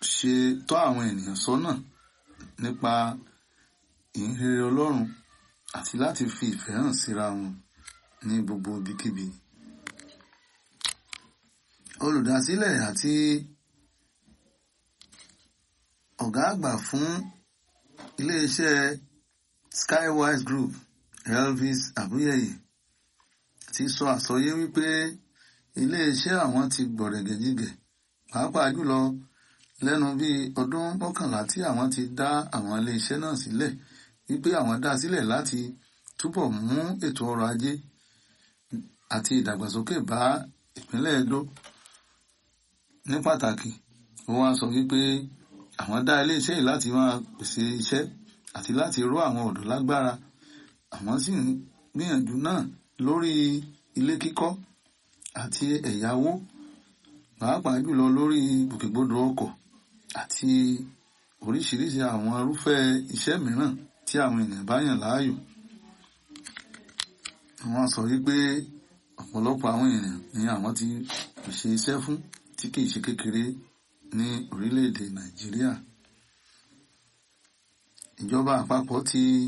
ṣe tọ́ àwọn ènìyàn sọ́nà nípa ìhìnrere Ọlọ́run àti láti fi ìfẹ́ hàn síra wọn ní gbogbo ibikíbi. Olùdásílẹ̀ àti ọ̀gá àgbà fún iléeṣẹ́ Skywise Group Elvis Abuyeye ti sọ àsọyé wípé iléeṣẹ́ àwọn ti gbọ̀rẹ̀gẹ̀jigẹ̀ pàápàá jùlọ lẹ́nu bíi ọdún mọ́kànlá tí àwọn ti dá àwọn iléeṣẹ́ náà sílẹ̀ wípé àwọn dá sílẹ̀ láti túbọ̀ mú ètò ọrọ̀ ajé àti ìdàgbàsókè bá ìpínlẹ̀ Edo ní pàtàkì ó wá sọ wípé àwọn dá iléeṣẹ́ yìí láti máa pèsè iṣẹ́ àti láti ró àwọn ọ̀dọ́ lágbára àwọn sì ń gbìyànjú náà lórí ilé kíkọ́ àti ẹ̀yáwó pàápàá jùlọ lórí gbòkègbodò ọkọ̀ àti oríṣiríṣi àwọn irúfẹ́ iṣẹ́ mìíràn tí àwọn ènìyàn bá yàn láàyò. Wọ́n sọ wípé ọ̀pọ̀lọpọ̀ àwọn ènìyàn ni àwọn ti pèsè iṣẹ́ fún tí kìí ṣe kékeré ní orílẹ̀-èdè Nàìjíríà. Ìjọba àpapọ̀ ti